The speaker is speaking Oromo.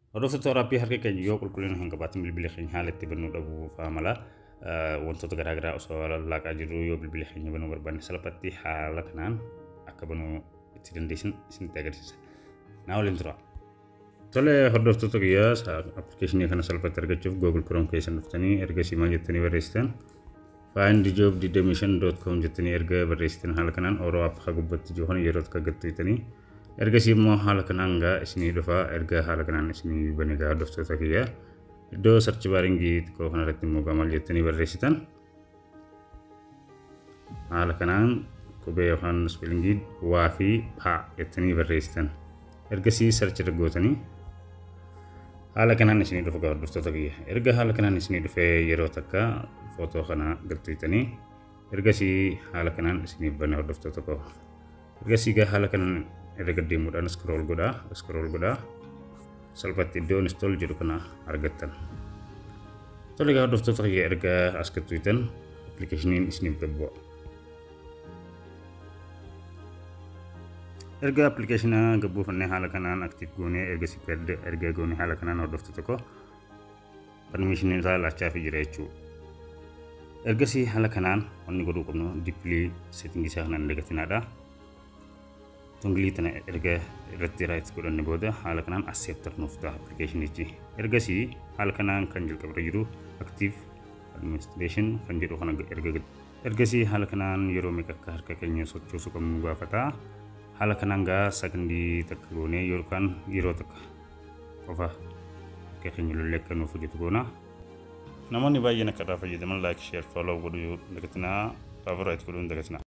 Hordoftoota waraabbii harka keenya yoo qulqullina hin qabaatin bilbila keenya haala itti bannuu dhabuu fa'aa mala wantoota garaagaraa osoo laaqaa jirru yoo bilbila keenya banuu barbaanne salphatti haala kanaan akka banuu itti dandeessan isinitti agarsiisa. Naa waliin tura. Tole hordoftoota kiyyaa appilikeeshinii kana salphatti argachuuf Google Chrome keessa dhuftanii ergasii maal jettanii barreessitan findjob25.com jettanii erga barreessitan haala kanaan oroo akka gubbatti jiru kana yeroo akka gattuutanii ergasii immoo haala kanaan gaa isinii dhufaa erga haala kanaan isinii bane gaa hordoftoota kiyyaa iddoo sarchi baaringii xiqqoo kanarratti immoo gaa maal jettanii barreessitan haala kanaan qubee yookaan spelingii waa fi paa jettanii barreessitan ergasii sarchi irra gootanii haala kanaan isinii dhufa gaa hordoftoota kiyya erga haala kanaan isinii dhufee yeroo takka footoo kana gattuutanii ergasii haala kanaan isinii bane hordoftoota koo ergasii gaa haala kanaan irra gaddeemuudhaan scroll godhaa scroll godhaa salphatti iddoo install jedhu kana argattan. Tole gaa hordoftoota kiyya erga as gattuutan appilikeeshiniin isiniif gabbu'a. Erga appilikeeshina gabbuufannee haala kanaan aktiif goonee ergasii erga goonee haala kanaan hordoftoota koo permishinii isaa laachaa fi jira jechuudha. Ergasii haala kanaan wanni godhuu qabnu dippilii seetingii isaa kanaan dagatinaadha. tungilii tana erga irratti raayit godhanne booda haala kanaan acceptor nuuf ta'a appilikeeshinichi ergasii haala kanaan kan jalqabra jiru active administration kan jedhu kana erga ergasii haala kanaan yeroo meeqa akka harka keenya sochoosuu qabnu gaafata haala kanaan gaa sakandii takka goonee yookaan yeroo takka qofa harka keenya lollee akka nuuf hojjetu goona. Namoonni baay'een akka irraa fayyadaman laayik sheer fooloo godhuu dagatinaa faavoraayit godhuu dagatinaa.